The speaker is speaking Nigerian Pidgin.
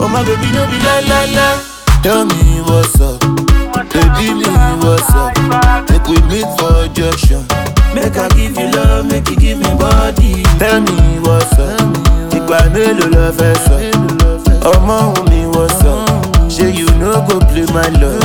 Oh my baby, no be la la la. Tell me what's up, baby, me what's up. Make we meet for junction. Make I give you love, make you give me body. Tell me what's up, ìgbà mélòó lọ fẹ́ sọ? Ọmọ òun mi what's up? Ṣé you no go play my love?